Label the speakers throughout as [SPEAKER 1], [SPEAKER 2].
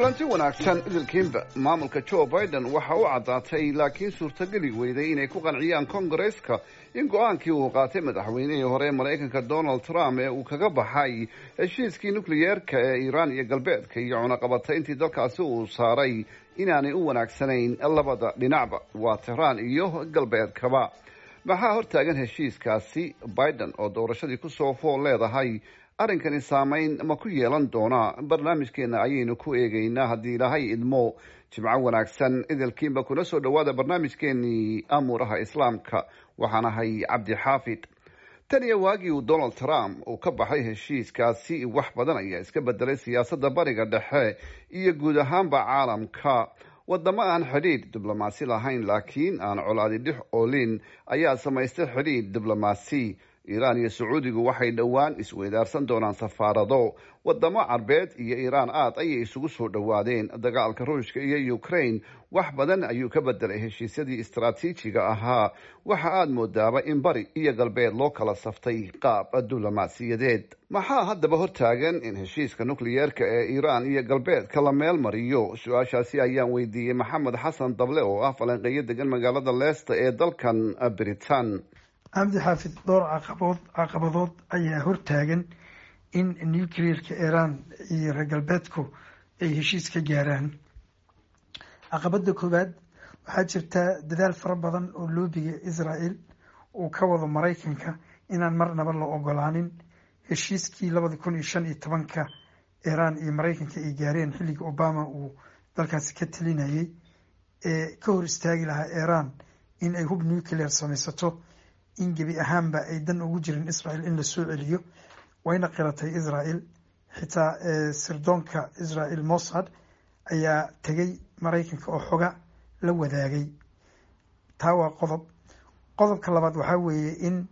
[SPEAKER 1] kulanti wanaagsan idilkiinba maamulka joe biden waxa u caddaatay laakiin suurtageli weyday inay ku qanciyaan kongareska in go-aankii uu qaatay madaxweynihii hore maraykanka donald trump ee uu kaga baxay heshiiskii nukliyeerka ee iiraan iyo galbeedka iyo cunaqabatayntii dalkaasi uu saaray inaanay u wanaagsanayn labada dhinacba waa tehraan iyo galbeedkaba maxaa hortaagan heshiiskaasi biden oo doorashadii kusoo fool leedahay arrinkani saameyn ma ku yeelan doonaa barnaamijkeena ayaynu ku eegaynaa haddii ilaahay idmo jimco wanaagsan idilkiinba kuna soo dhowaada barnaamijkeenii amuuraha islaamka waxaan ahay cabdi xaafid tan iyo waagii uu donald trump uu ka baxay heshiiskaasi wax badan ayaa iska bedelay siyaasadda bariga dhexe iyo guud ahaanba caalamka wadamo aan xidhiidh diblomaasi lahayn laakiin aan colaadi dhix oolin ayaa samaystay xidhiidh diblomaasi iiraan iyo sacuudigu waxay dhowaan isweydaarsan doonaan safaarado wadamo carbeed iyo iiraan aad ayay isugu soo dhowaadeen dagaalka ruushka iyo ukraine wax badan ayuu ka bedelay heshiisyadii istaraatiijiga ahaa waxa aada moodaaba in bari iyo galbeed loo kala saftay qaab diblomaasiyadeed maxaa haddaba hortaagan in heshiiska nukliyeerka ee iiraan iyo galbeedka la meel mariyo su-aashaasi ayaan weydiiyey maxamed xasan dable oo ah falanqeeyo degan magaalada leesta ee dalkan britain
[SPEAKER 2] cabdi xaafid dhowr caqabood caqabadood ayaa hortaagan in nuclearka iiraan iyo reer galbeedku ay heshiis ka gaaraan caqabada koowaad waxaa jirta dadaal fara badan oo loobiga israel uu ka wado maraykanka inaan marnaba la ogolaanin heshiiskii labada kun iyo shan iyo tobanka iiraan iyo maraykanka ay gaareen xilliga obama uu dalkaasi ka talinayay ee ka hor istaagi lahaa iiraan in ay hub nuclear samaysato in gebi ahaanba ay dan ugu jirin israel in la soo celiyo wayna qiratay israel xitaa sirdoonka israel mossad ayaa tegay maraykanka oo xoga la wadaagay taa waa qodob qodobka labaad waxaa weeye in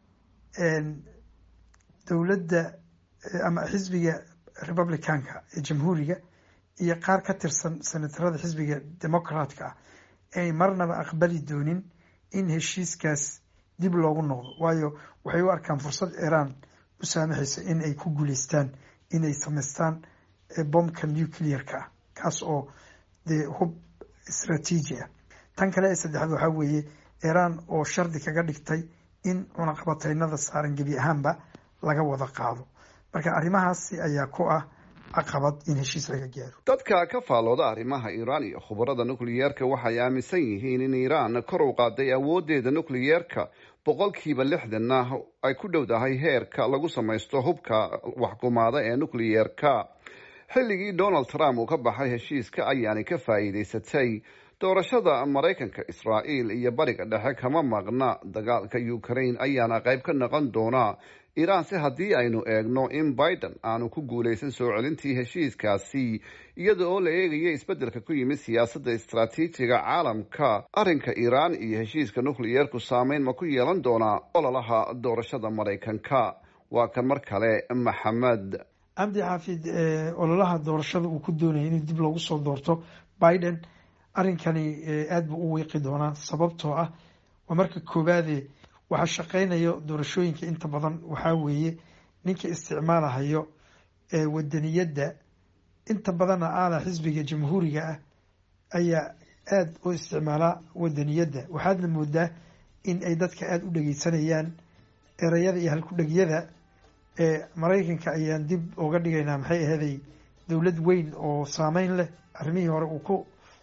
[SPEAKER 2] dowladda ama xisbiga republicanka ee jamhuuriga iyo qaar ka tirsan senatarada xisbiga democratka ah ay marnaba aqbali doonin in heshiiskaas dib loogu noqdo waayo waxay u arkaan fursad iiraan u saamaxaysa in ay ku guuleystaan inay samaystaan bombka nuclear-ka ah kaas oo dee hub istraatiiji ah tan kale ee saddexaad waxaa weeye iiraan oo shardi kaga dhigtay in cunaqabataynada saaran gebi ahaanba laga wada qaado marka arrimahaasi ayaa ku ah caqabad in heshiis laga gaaro
[SPEAKER 1] dadka ka faalooda arrimaha iiraan iyo khubarada nukliyeerka waxay aaminsan yihiin in iiraan kor u qaaday awooddeeda nukliyeerka boqolkiiba lixdanna ay ku dhowdahay heerka lagu samaysto hubka waxkumaada ee nukliyeerka xilligii donald trump uu ka baxay heshiiska ayaanay ka faa'iidaysatay doorashada maraykanka israa'iil iyo bariga dhexe kama maqna dagaalka ukraine ayaana qayb ka noqon doona iiraan se haddii aynu eegno in biden aanu ku guulaysan soo celintii heshiiskaasi iyada oo la eegaya isbeddelka ku yimid siyaasadda istaraatiijiga caalamka arrinka iiraan iyo heshiiska nukliyeerku saameyn ma ku yeelan doonaa ololaha doorashada maraykanka waa kan mar kale maxamed
[SPEAKER 2] cabdi xaafid ololaha doorashada uu ku doonaya inuu dib loogu soo doorto biden arrinkani aada buu u wiiqi doonaa sababtoo ah waa marka koowaade waxaa shaqeynayo doorashooyinka inta badan waxaa weeye ninka isticmaalahayo wadaniyadda inta badanna aala xisbiga jamhuuriga ah ayaa aada u isticmaalaa wadaniyadda waxaadna moodaa in ay dadka aada u dhegeysanayaan ereyada iyo halku-dhegyada ee maraykanka ayaan dib uga dhigaynaa maxay aheeday dowlad weyn oo saameyn leh arrimihii hore uu ku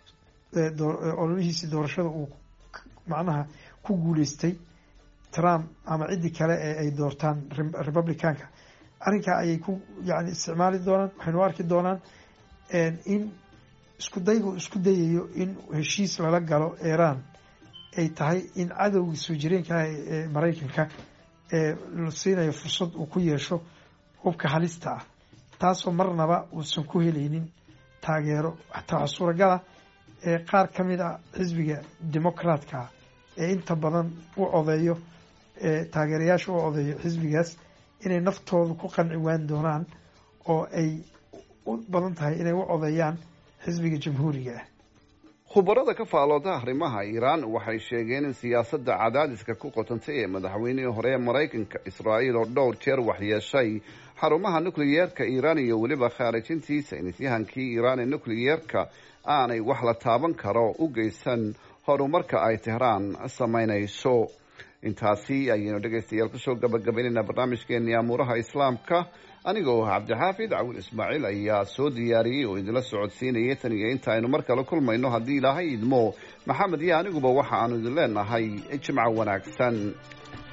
[SPEAKER 2] ololihiisii doorashada uu macnaha ku guuleystay trump ama ciddii kale ee ay doortaan republicanka arrinkaa ayay ku yani isticmaali doonaan waxaynu arki doonaan in isku daygu isku dayayo in heshiis lala galo iiraan ay tahay in cadowgii soo jireenka ah ee maraykanka ee la siinayo fursad uu ku yeesho hubka halista ah taasoo marnaba uusan ku helaynin taageero xataa waxaa suuragala ee qaar ka mid ah xisbiga democratka ee inta badan u odeeyo ee taageerayaasha u odeeyo xisbigaas inay naftooda ku qanci waan doonaan oo ay u badan tahay inay u odeeyaan xisbiga jamhuuriga ah
[SPEAKER 1] khubarada ka faalooda arrimaha iiraan waxay sheegeen in siyaasadda cadaadiska ku qotantay ee madaxweynihii hore ee maraykanka israa'iil oo dhowr jeer waxyeeshay xarumaha nukliyeerka iiraan iyo weliba khaarijintiisa inisyahankii iiraan ee nukliyeerka aanay wax la taaban karo u geysan horumarka ay tehraan samaynayso intaasi ayaynu dhegaystayaal kusoo gabagabaynaynaa barnaamijkeenii amuuraha islaamka anigoo cabdixaafid cawil ismaaciil ayaa soo diyaariyey oo idinla socodsiinayay tan iyo inta aynu mar kale kulmayno haddii ilaahay idmo maxamed iyo aniguba waxa aanu idin leenahay jimco wanaagsan